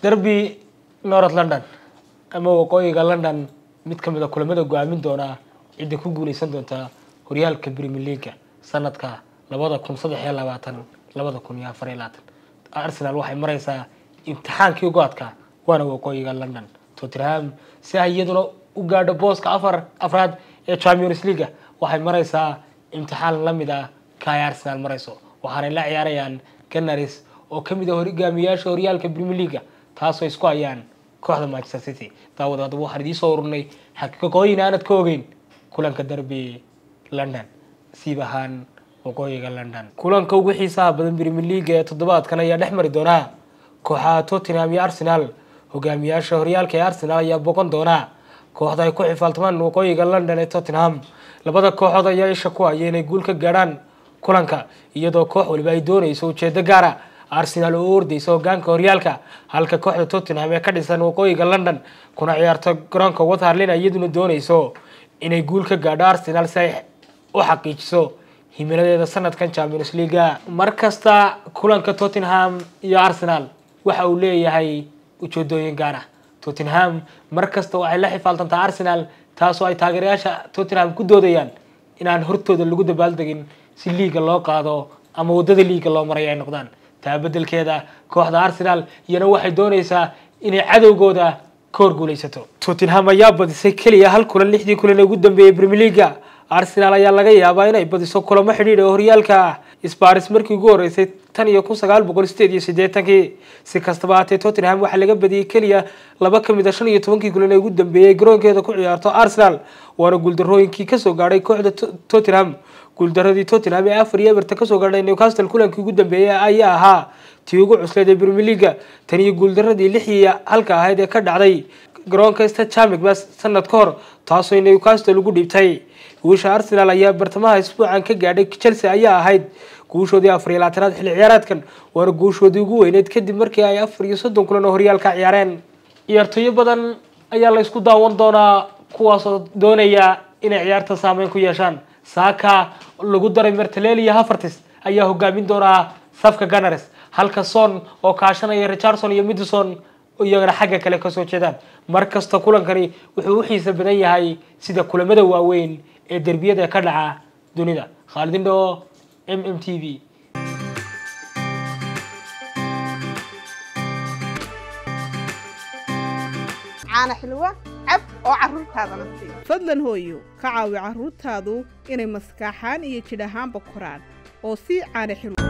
derby north london ama waqooyiga london mid ka mid a kulamada go-aamin doona cidda ku guuleysan doonta horyaalka premier leaga sanadka labada kun saddex iyo labaatan labada kun iyo afar iyo labaatan arsenal waxay mareysaa imtixaankii go-adka waana waqooyiga london tottenham si ay iyaduna u gaadho booska afar afraad ee champions leaga waxay mareysaa imtixaan lamid ah ka ay arsenal mareyso waxaanay la ciyaarayaan ganaris oo kamid ah hogaamiyayaasha horyaalka premier leaga taasoo isku hayaan kooxda manchester city daawad haddaba waxaan idiin soo ururnay xaqiiqooyin aanad ka ogeyn kulanka derby london siib ahaan waqooyiga london kulanka ugu xiisaha badan premier leaga ee toddobaadkan ayaa dhex mari doonaa kooxaha tottenham iyo arsenal hogaamiyaasha horyaalka ee arsenal ayaa boqon doona kooxda ay ku xifaaltamaan waqooyiga london ee tottenham labada kooxood ayaa isha ku haya inay guul ka gaadhaan kulanka iyadoo koox waliba ay doonayso ujeedo gaara arsenal oo u ordeysa hogaanka horyaalka halka kooxda tottenham ee ka dhisan waqooyiga london kuna ciyaarto garoonka watharlin iyaduna doonayso inay guul ka gaadho arsenal si ay u xaqiijiso himiladeeda sanadkan champions leaga mar kasta kulanka tottenham iyo arsenal waxa uu leeyahay ujeedooyin gaar ah tottenham mar kasta waxay la xifaaltantaa arsenal taasoo ay taageerayaasha tottenham ku doodayaan inaan hortooda lagu dabaaldegin si liiga loo qaado ama waddada liiga loo maray ay noqdaan taa beddelkeeda kooxda arsenal iyana waxay doonaysaa inay cadowgooda ka horguuleysato tottenham ayaa badisay keliya hal kulan lixdii kulan ee ugu dambeeyey premier leaga arsenal ayaa laga yaabaa inay badiso kulamo xidhiidh oo horyaalka ah sparis markii ugu horeysay tan iyo kun sagaal boqol sideed iyo siddeetankii si kastaba haatee tottenham waxaa laga badiyey keliya laba ka mid a shan iyo tobankii kulan ee ugu dambeeyey garoonkeeda ku ciyaarto arsenal waana guuldarooyinkii kasoo gaadhay kooxda tottenham guuldaradii tottenham ee afar iyo eberta kasoo gaadhay newcastle kulankii ugu dambeeyey ayaa ahaa tii ugu cusleed ee premier leaga tan iyo guuldaradii lix iyo halka ahayd ee ka dhacday garoonka stachamik bas sanad ka hor taasoo newcastle ugu dhiibtay guusha arsenal ayaa bartamaha isbuucan ka gaadhay chelsea ayaa ahayd guushoodii afar iyo labaatanaad xilli ciyaareedkan waana guushoodii ugu weyneyd kadib markii ay afar iyo soddon kulan oo horyaalka ciyaareen ciyaartooyo badan ayaa la isku daawan doonaa kuwaasoo doonaya inay ciyaarta saameyn ku yeeshaan saaka lagu daray mertelel iyo havertis ayaa hogaamin doonaa safka gunners halka son oo kaashanaya richardson iyo midison iyagana xagga kale kasoo jeedaan mar kasta kulankani wuxuu u xiisa badan yahay sida kulamada waaweyn ee derbiyada ka dhaca dunida khaalidindho m m t v caana xilwa cab oo caruurtaadana sii fadlan hooyo ka caawi carruurtaadu inay maskaaxaan iyo jidh ahaanba koraan oo sii caana xilwa